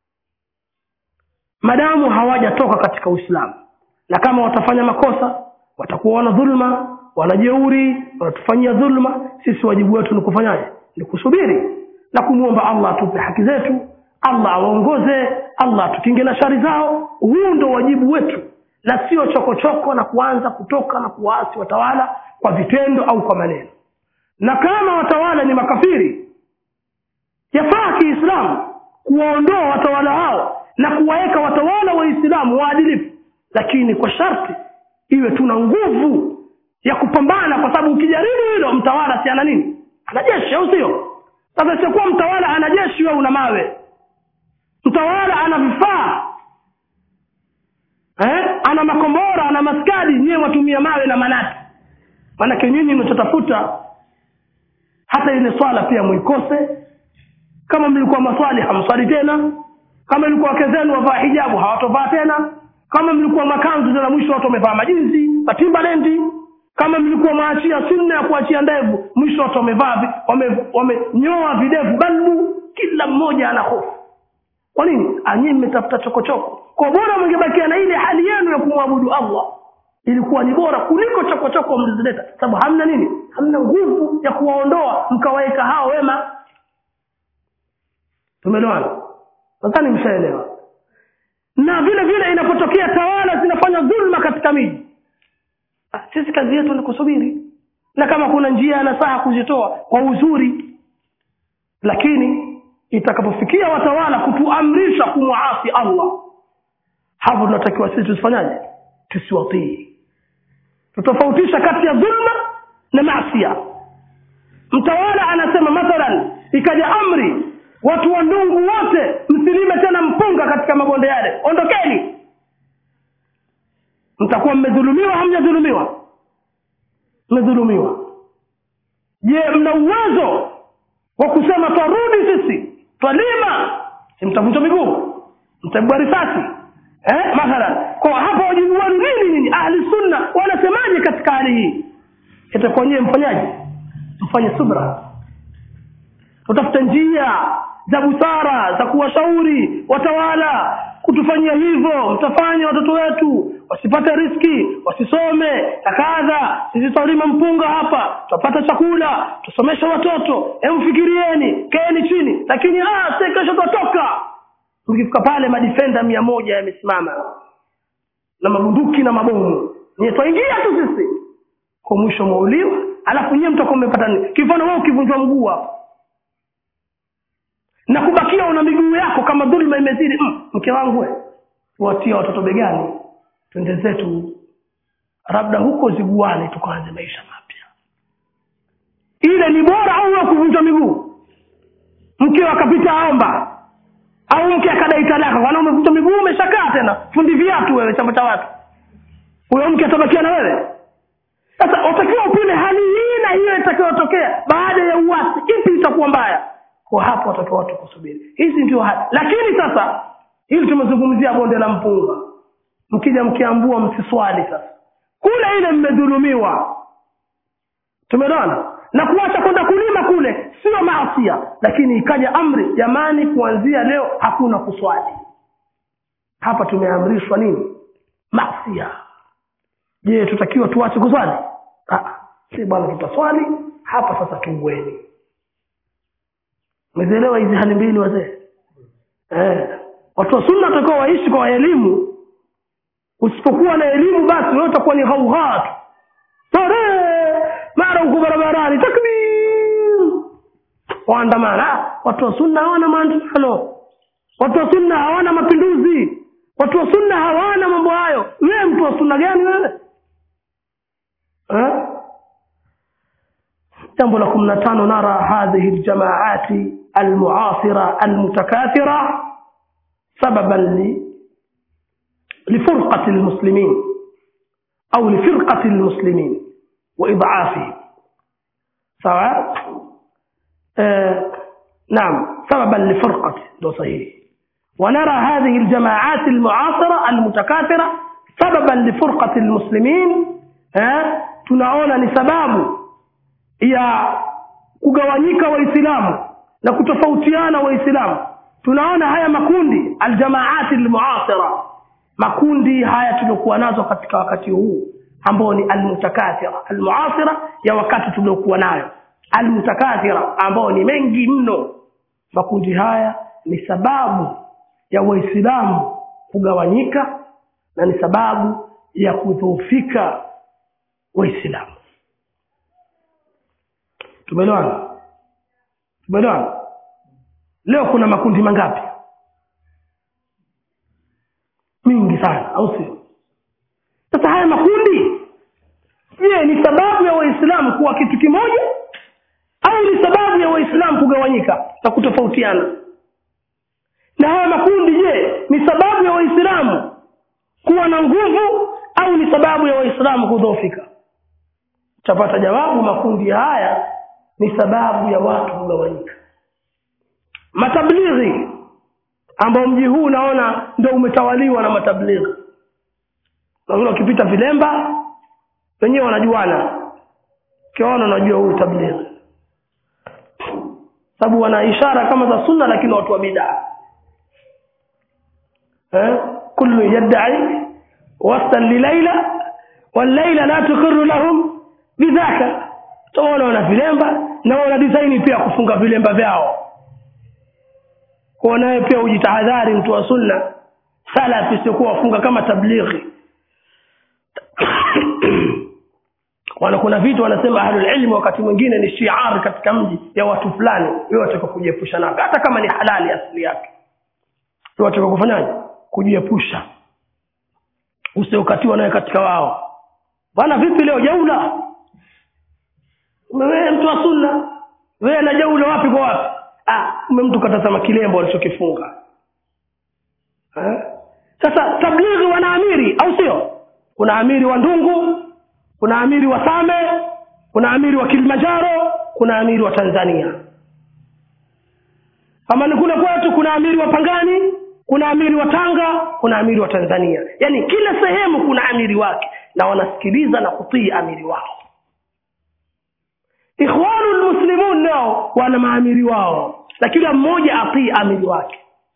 madamu hawajatoka katika uislamu na kama watafanya makosa watakuwa wana dhulma wanajeuri wanatufanyia dhulma sisi wajibu wetu ni kufanyaje ni kusubiri na kumwomba allah atupe haki zetu allah awaongoze allah atukinge na shari zao huu ndo wajibu wetu na sio chokochoko na kuanza kutoka na kuwaasi watawala kwa vitendo au kwa maneno na kama watawala ni makafiri yafaa kiislamu kuwaondoa watawala hao na kuwaweka watawala waislamu waadilifu lakini kwa sharti iwe tuna nguvu ya kupambana kwa sababu ukijaribu hilo mtawala si ana nini ana jeshi au sio sasa siokuwa mtawala ana jeshi wewe una mawe mtawala ana vifaa eh? ana makombora ana maskadi nyiwe watumia mawe na manati maanake nyinyi mnachotafuta hata ile swala pia mwikose kama mlikuwa maswali hamswali tena kama ilikuwa wake zenu wavaa hijabu hawatovaa tena kama mlikuwa makanzu tena mwisho watu wamevaa majinsi matimbarendi kama mlikuwa maachia sunna ya kuachia ndevu mwisho watu wamevaa vi- wame- wamenyoa videvu balbu kila mmoja ana hofu kwa nini anyii mmetafuta chokochoko kwa bora mngebakia na ile hali yenu ya kumwabudu allah ilikuwa ni bora kuliko chokochoko mlizileta sababu hamna nini hamna nguvu ya kuwaondoa mkawaweka hao wema tumeelewana nadhani mshaelewa na vile vile inapotokea tawala zinafanya dhulma katika miji Ah, sisi kazi yetu ni kusubiri na kama kuna njia ya nasaha kuzitoa kwa uzuri lakini itakapofikia watawala kutuamrisha kumwasi allah hapo tunatakiwa sisi tusifanyaje tusiwatii tutofautisha kati ya dhulma na masia mtawala anasema mathalan ikaja amri watu wa ndungu wote msilime tena mpunga katika mabonde yale ondokeni mtakuwa mmedhulumiwa hamjadhulumiwa mmedhulumiwa je mna uwezo wa kusema twarudi sisi twalima si mtavunjwa miguu mtapigwa risasi eh? mathalan kwa hapa wajibu wenu nini nyinyi ahli sunna wanasemaje katika hali hii itakuwa nyewe mfanyaje mfanye subra tutafute njia za busara za kuwashauri watawala kutufanyia hivyo mtafanya watoto wetu wasipate riski wasisome na kadha sisi tutalima mpunga hapa tutapata chakula tusomeshe watoto emfikirieni keeni chini lakini ah, si kesho tutatoka mkifika pale madifenda mia moja yamesimama na mabunduki na mabomu nye twaingia tu sisi kwa mwisho mwauliwa alafu nyiwe mtakuwa mmepata nini kifano wewe ukivunjwa mguu hapo na kubakia una miguu yako kama dhulma imezidi mm, mke wangu we watia watoto begani twende zetu labda huko ziguani tukaanze maisha mapya ile ni bora au wewe kuvunjwa miguu mke akapita aomba au mke akadai talaka kwana umevunjwa miguu umeshakaa tena fundi viatu wewe chama cha watu huyo mke atabakia na wewe sasa utakiwa upime hali hii na hiyo itakayotokea baada ya uasi ipi itakuwa mbaya kwa hapo watakiwa watu kusubiri hizi ndio hali lakini sasa hili tumezungumzia bonde la mpunga mkija mkiambua msiswali sasa kule ile mmedhulumiwa tumeona na kuacha kwenda kulima kule sio maasia lakini ikaja amri jamani kuanzia leo hakuna kuswali hapa tumeamrishwa nini maasia je tutakiwa tuache kuswali Ah, si bwana tutaswali hapa sasa tuweni umezielewa hizi hali mbili wazee eh, watu wa sunna watakiwa waishi kwa elimu usipokuwa na elimu basi wewe utakuwa ni ghaughaa tu tare mara huko barabarani takbir waandamana watu wa sunna hawana maandamano watu wa sunna hawana mapinduzi watu wa sunna hawana mambo hayo wewe mtu wa sunna gani wewe eh? jambo la kumi na tano nara hadhihi ljamaati almuasira almutakathira sababan li لفرقة المسلمين أو لفرقة المسلمين وإضعافهم سواء آه نعم سببا لفرقة ده صحيح ونرى هذه الجماعات المعاصرة المتكاثرة سببا لفرقة المسلمين آه tunaona ni sababu ya kugawanyika waislamu na kutofautiana waislamu tunaona haya makundi aljamaati almuasira makundi haya tuliokuwa nazo katika wakati huu ambao ni almutakathira almuasira ya wakati tuliokuwa nayo almutakathira ambao ni mengi mno makundi haya ni sababu ya waislamu kugawanyika na ni sababu ya kudhoofika waislamu tumeelewana tumeelewana leo kuna makundi mangapi mingi sana au sio sasa haya makundi je ni sababu ya waislamu kuwa kitu kimoja au ni sababu ya waislamu kugawanyika na kutofautiana na haya makundi je ni sababu ya waislamu kuwa na nguvu au ni sababu ya waislamu kudhoofika utapata jawabu makundi haya ni sababu ya watu kugawanyika matablighi ambao mji huu unaona ndio umetawaliwa na matablighi naona ukipita vilemba wenyewe wanajuana ukiwaona unajua huyu tablighi sababu wana ishara kama za sunna lakini watu wa bidaa eh kullu yad'i wasal lilaila walaila la tuqirru lahum bidhaka tuona wana vilemba na wana design pia kufunga vilemba vyao kwa naye pia ujitahadhari mtu wa sunna salafi siokuwa wafunga kama tablighi wana kuna vitu wanasema ahlul ilmi wakati mwingine ni shiar katika mji ya watu fulani wewe wataka kujiepusha navyo hata kama ni halali asili yake wewe wataka kufanyaje kujiepusha usiokatiwa naye katika wao bwana vipi leo jaula wewe mtu wa sunna wewe na jaula wapi kwa wapi ah ume mtu katazama kilembo alichokifunga eh sasa tablighi wana amiri au sio kuna amiri wa ndungu kuna amiri wa same kuna amiri wa kilimanjaro kuna amiri wa tanzania kama ni kule kwetu kuna amiri wa pangani kuna amiri wa tanga kuna amiri wa tanzania yaani kila sehemu kuna amiri wake na wanasikiliza na kutii amiri wao ikhwanu lmuslimun nao wana maamiri wao na kila mmoja atii amiri wake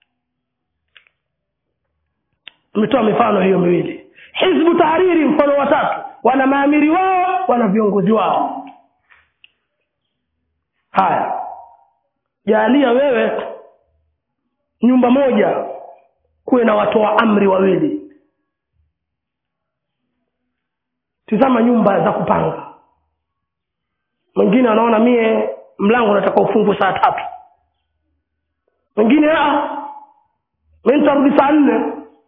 ametoa mifano hiyo miwili hizbu tahariri mfano watatu wana maamiri wao wana viongozi wao haya jaalia wewe nyumba moja kuwe na watoa amri wawili tizama nyumba za kupanga mwingine anaona mie mlango unataka ufungwe saa tatu mwingine mi nitarudi saa nne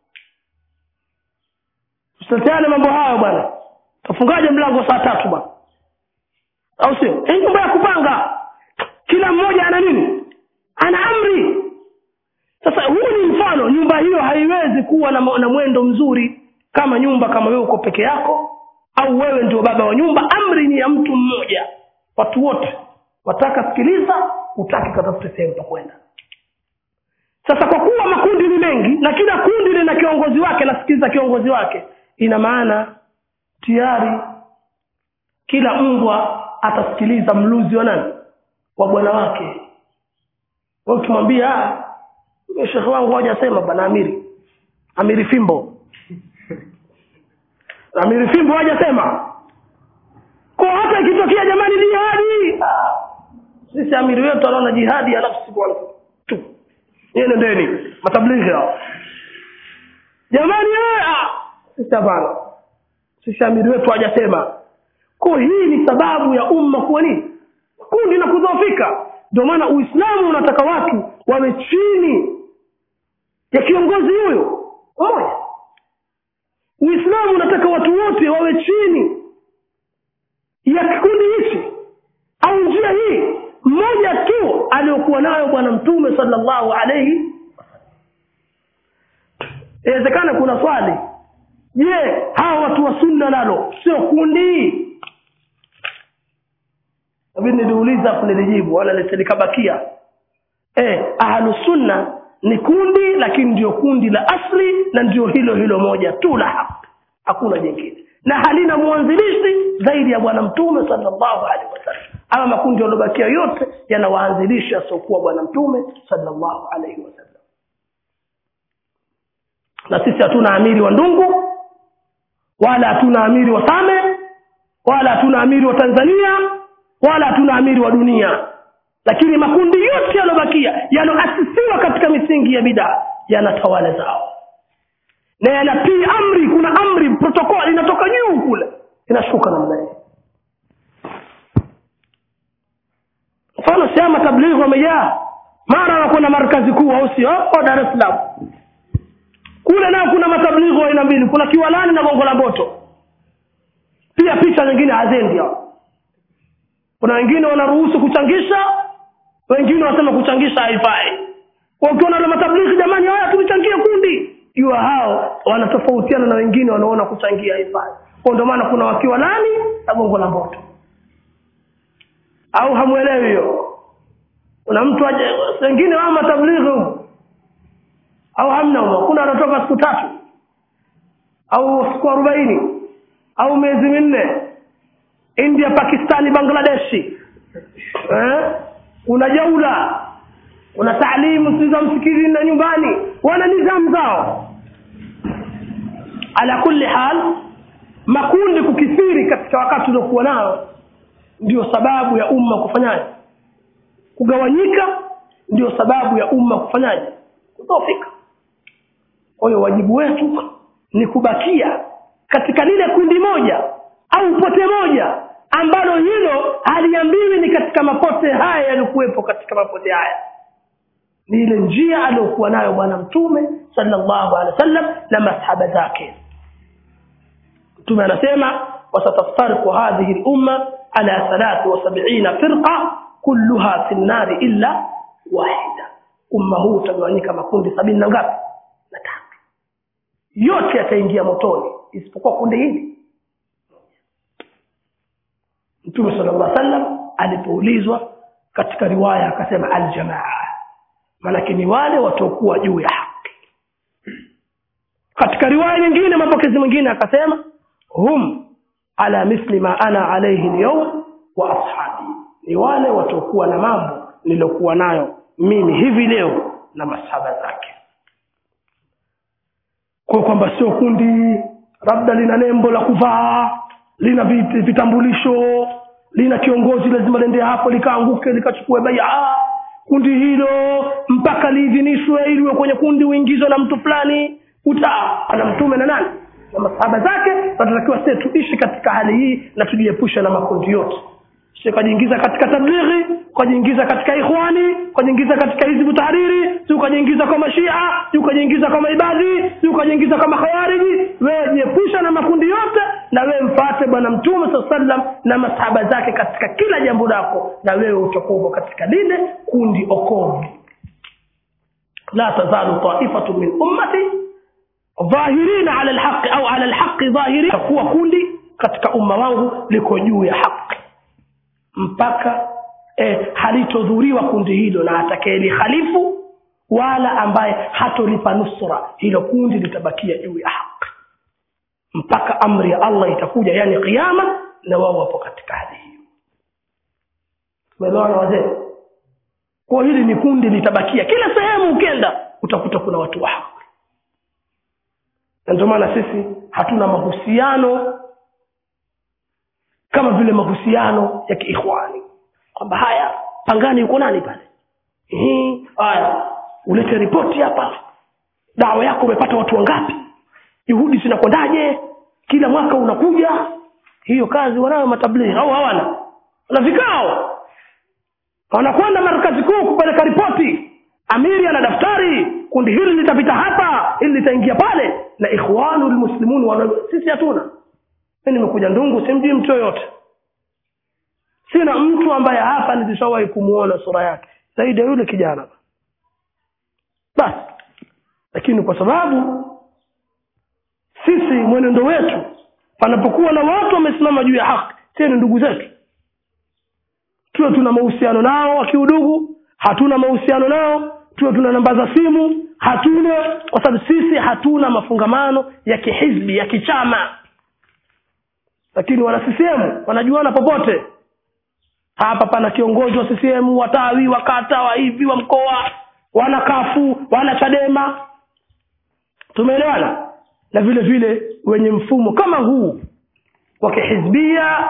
usiteteane mambo hayo bwana tafungaje mlango saa tatu bwana au sio hii nyumba ya kupanga kila mmoja ana nini ana amri sasa huu ni mfano nyumba hiyo haiwezi kuwa na, na mwendo mzuri kama nyumba kama wewe uko peke yako au wewe ndio baba wa nyumba amri ni ya mtu mmoja watu wote wataka sikiliza utaki katafute sehemu pa kwenda sasa kwa kuwa makundi ni mengi na kila kundi lina kiongozi wake nasikiliza kiongozi wake ina maana tayari kila mbwa atasikiliza mluzi wa nani wa bwana wake wewe ukimwambia shekhe wangu hajasema bwana amiri amiri fimbo amiri fimbo hajasema kwa hata ikitokea jamani jihadi sisi amiri wetu anaona jihadi alafu siku tu Nyie nendeni matablighi hao jamani eh, ah, sisi hapana sisi amiri wetu hajasema kwa hii ni sababu ya umma kuwa nini kundi na kudhoofika ndio maana uislamu unataka watu wawe chini ya kiongozi huyo mmoja uislamu unataka watu wote wawe chini ya kikundi hichi au njia hii mmoja tu aliyokuwa nayo bwana mtume sallallahu alaihi inawezekana kuna swali je hawa watu wa sunna nalo sio kundi nabidi niliuliza afu nilijibu wala likabakia eh ahlu sunna ni kundi lakini ndio kundi la asli na ndio hilo hilo moja tu la haki hakuna jingine na halina mwanzilishi zaidi ya bwana mtume sallallahu alaihi wasallam ama makundi yaliyobakia yote yanawaanzilisha siokuwa bwana mtume sallallahu alaihi wasallam na sisi hatuna amiri wa ndungu wala hatuna amiri wa same wala hatuna amiri wa tanzania wala hatuna amiri wa dunia lakini makundi yote yaliyobakia yaloasisiwa katika misingi ya bidaa yana tawala zao na yanatii amri kuna amri protokol inatoka juu kule inashuka namna hii mfano sehemu tablighi wamejaa mara wanakwenda markazi kuu au sio oh, dar es salaam kule nao kuna matablighi wa aina mbili kuna kiwalani na gongo la mboto pia picha nyingine hazendi hao kuna wengine wanaruhusu kuchangisha wengine wanasema kuchangisha haifai ukiona na matablighi jamani haya tulichangie kundi jua hao wanatofautiana na wengine wanaona kuchangia haifai kwa ndio maana kuna wakiwa nani na gongo la mboto au hamwelewi hiyo kuna mtu aje wengine wao matablighi au hamna humo kuna anatoka siku tatu au siku arobaini au miezi minne india pakistani bangladeshi eh? una jaula una taalimu si za msikitini na nyumbani wana nidhamu zao ala kulli hal makundi kukithiri katika wakati uliokuwa nao ndio sababu ya umma kufanyaje kugawanyika ndio sababu ya umma kufanyaje kudhoofika kwa hiyo wajibu wetu ni kubakia katika lile kundi moja au pote moja ambalo hilo haliambiwi ni katika mapote haya yaliokuwepo katika mapote haya ni ile njia aliyokuwa nayo bwana mtume sallallahu alaihi wasallam na masahaba zake mtume anasema wasataftariqu hadhihi lumma ala thalathi wa sabina firqa kulluha fi nnari illa wahida umma huu utagawanyika makundi sabini na ngapi na tatu yote yataingia motoni isipokuwa kundi hili mtume sallallahu alaihi wasallam alipoulizwa katika riwaya akasema aljamaa maanake ni wale wataokuwa juu ya haki katika riwaya nyingine mapokezi mengine akasema hum ala mithli ma ana alaihi lyawm wa ashabi ni wale wataokuwa na mambo niliyokuwa nayo mimi hivi leo na masahaba zake kwa kwamba sio kundi labda lina nembo la kuvaa lina vit- vitambulisho lina kiongozi lazima liende hapo likaanguke likachukue baia kundi hilo mpaka liidhinishwe ili uwe kwenye kundi uingizwe na mtu fulani uta ana mtume na nani na masahaba zake tunatakiwa sisi tuishi katika hali hii na tujiepushe na makundi yote si ukajiingiza katika tablighi ukajiingiza katika ikhwani ukajiingiza katika hizbu tahariri si ukajiingiza kama shia si ukajiingiza kama ibadhi si ukajiingiza kama khawariji wewe jiepusha na makundi yote na wewe mfate bwana mtume saa sallam na masahaba zake katika kila jambo lako na wewe utakuwa katika lile kundi okovu la tazalu taifatu min ummati dhahirina ala lhaqi au ala lhaqi dhahirin takuwa kundi katika umma wangu liko juu ya haki mpaka eh, halitodhuriwa kundi hilo na atakayelihalifu wala ambaye hatolipa nusra hilo kundi litabakia juu ya haki mpaka amri ya allah itakuja yani kiama na wao wapo katika hali hiyo tumeelewana wazee kwa hili ni kundi litabakia kila sehemu ukenda utakuta kuna watu wa haki na ndio maana sisi hatuna mahusiano kama vile mahusiano ya kiikhwani kwamba haya pangani yuko nani pale Ehe, haya ulete ripoti hapa dawa yako umepata watu wangapi juhudi zinakwendaje kila mwaka unakuja hiyo kazi wanayo matablighi au hawana na vikao wanakwenda markazi kuu kupeleka ripoti amiri ana daftari kundi hili litapita hapa hili litaingia pale na ikhwanu lmuslimun wana sisi hatuna mi nimekuja ndungu simjui mtu yoyote sina mtu ambaye hapa nilishawahi kumwona sura yake zaidi ya yule kijana basi lakini kwa sababu sisi mwenendo wetu panapokuwa na watu wamesimama juu ya haki sie ni ndugu zetu tuwe tuna mahusiano nao wakiudugu hatuna mahusiano nao tuwe tuna namba za simu hatuna kwa sababu sisi hatuna mafungamano ya kihizbi ya kichama lakini wana ccm wanajuana popote hapa pana kiongozi wa ccm watawi wa kata wa hivi wa mkoa wana kafu wana chadema tumeelewana na vile vile wenye mfumo kama huu wa kihizbia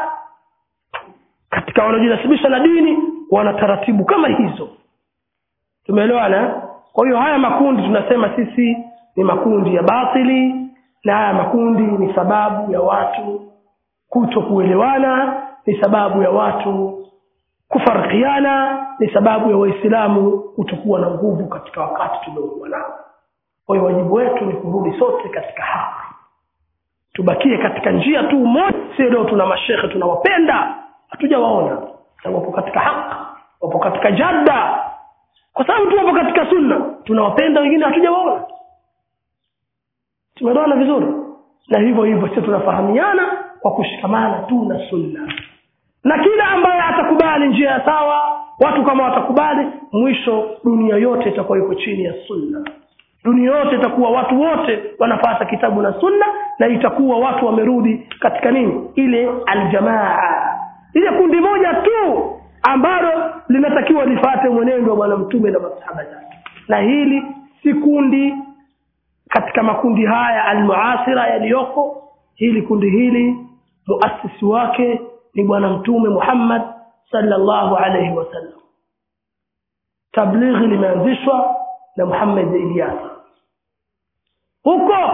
katika wanaojinasibisha na dini wana taratibu kama hizo tumeelewana kwa hiyo haya makundi tunasema sisi ni makundi ya batili na haya makundi ni sababu ya watu kuto kuelewana ni sababu ya watu kufarikiana ni sababu ya waislamu kutokuwa na nguvu katika wakati tuliokuwa nao kwa hiyo wajibu wetu ni kurudi sote katika haki tubakie katika njia tu moja sio leo tuna mashekhe tunawapenda hatujawaona na wapo katika haki wapo katika jadda kwa sababu tu wapo katika sunna tunawapenda wengine hatujawaona tumeelewana vizuri na hivyo hivyo sisi tunafahamiana kwa kushikamana tu na sunna na kila ambaye atakubali njia ya sawa watu kama watakubali mwisho dunia yote itakuwa iko chini ya sunna dunia yote itakuwa watu wote wanafata kitabu na sunna na itakuwa watu wamerudi katika nini ile aljamaa ile kundi moja tu ambalo linatakiwa lifate mwenendo wa bwana mtume na masahaba zake na hili si kundi katika makundi haya almuasira yaliyoko hili kundi hili muasisi wake ni bwana mtume Muhammad sallallahu alayhi wasallam tablighi limeanzishwa na Muhammad Ilyas huko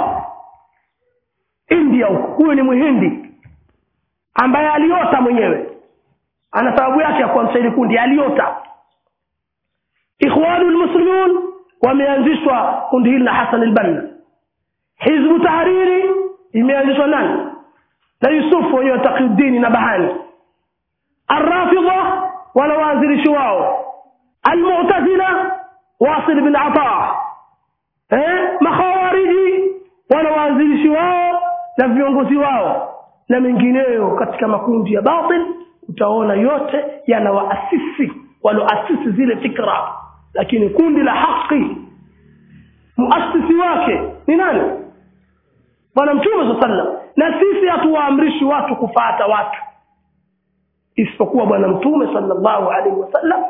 India huko huyo ni muhindi ambaye aliota mwenyewe ana sababu yake ya kuanzisha hili kundi aliota ikhwanul muslimun wameanzishwa kundi hili na Hassan al-Banna hizbu tahariri imeanzishwa nani na Yusufu wenyewe Taqiyuddin na Bahani Ar-Rafidha wala waanzilishi wao Al-Mu'tazila Wasil bin Ata eh makhawariji wala waanzilishi wao na viongozi wao na mengineyo katika makundi ya batil utaona yote yana waasisi walioasisi zile fikra lakini kundi la haki muasisi wake ni nani bwana mtume sallam na sisi hatuwaamrishi watu kufata watu isipokuwa bwana mtume sallallahu alaihi wasallam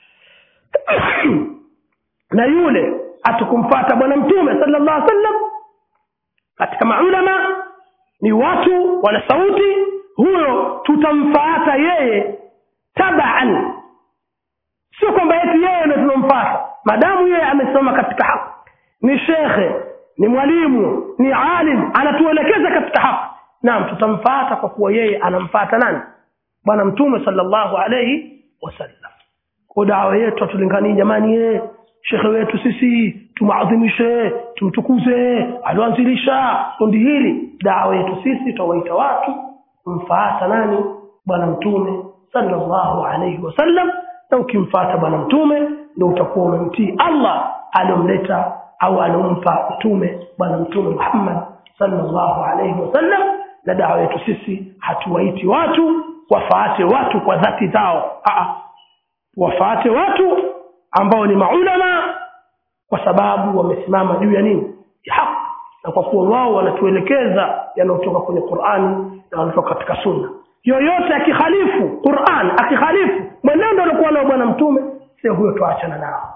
na yule atukumfata bwana mtume sallallahu alaihi wasallam katika maulama ni watu wana sauti huyo tutamfuata yeye tabaan sio kwamba eti yeye ndio tunamfuata madamu yeye amesoma katika haki ni shekhe ni mwalimu ni alim anatuelekeza katika haki naam tutamfuata kwa kuwa yeye anamfuata nani bwana mtume sallallahu alayhi wasallam kwa dawa yetu atulinganie jamani ye shekhe wetu sisi tumaadhimishe tumtukuze alioanzilisha kundi hili dawa yetu sisi tutawaita watu kumfuata nani bwana mtume sallallahu alayhi wasallam na ukimfuata bwana mtume ndio utakuwa umemtii Allah aliyomleta au alompa mtume bwana mtume Muhammad sallallahu alayhi wasallam na dawa yetu sisi hatuwaiti watu wafaate watu kwa dhati zao Aa, wafaate watu ambao ni maulama kwa sababu wamesimama juu ya nini ya haki na kwa kuwa wao wanatuelekeza yanayotoka kwenye Qur'ani na wanatoka katika sunna yoyote akikhalifu Qur'an akikhalifu mwenendo alikuwa nao bwana mtume sio huyo tuachana nao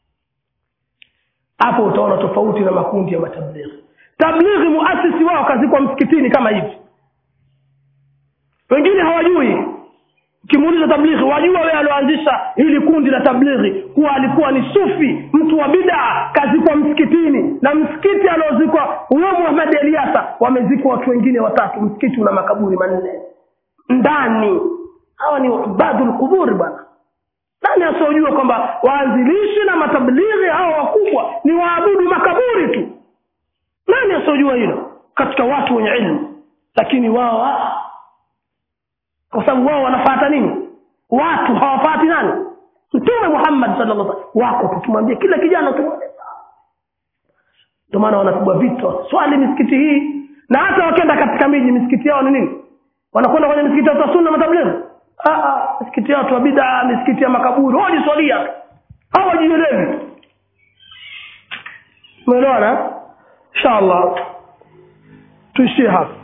hapo utaona tofauti na makundi ya matablighi tablighi muasisi wao kazikwa msikitini kama hivi wengine hawajui ukimuuliza tablighi wajua wewe alioanzisha hili kundi la tablighi kuwa alikuwa ni sufi mtu wa bidaa kazikwa msikitini na msikiti aliozikwa huyo muhamadi eliasa wamezikwa watu wengine watatu msikiti una makaburi manne ndani hawa ni ubadu lquburi bwana nani asiojua kwamba waanzilishi na matablighi hawa wakubwa ni waabudu makaburi tu nani asiojua hilo katika watu wenye ilmu lakini wao ah, kwa sababu wao wanafata nini watu hawafati nani mtume muhammad sallallahu alaihi wasallam wako tukimwambia kila kijana tumwambia ndio maana wanapigwa vita swali misikiti hii na hata wakienda katika miji misikiti yao ni nini wanakwenda kwenye misikiti ya sunna matablighi ah ah misikiti yao tu bid'a misikiti ya makaburi wao swalia hawajielewi umeelewana inshallah tuishie hapa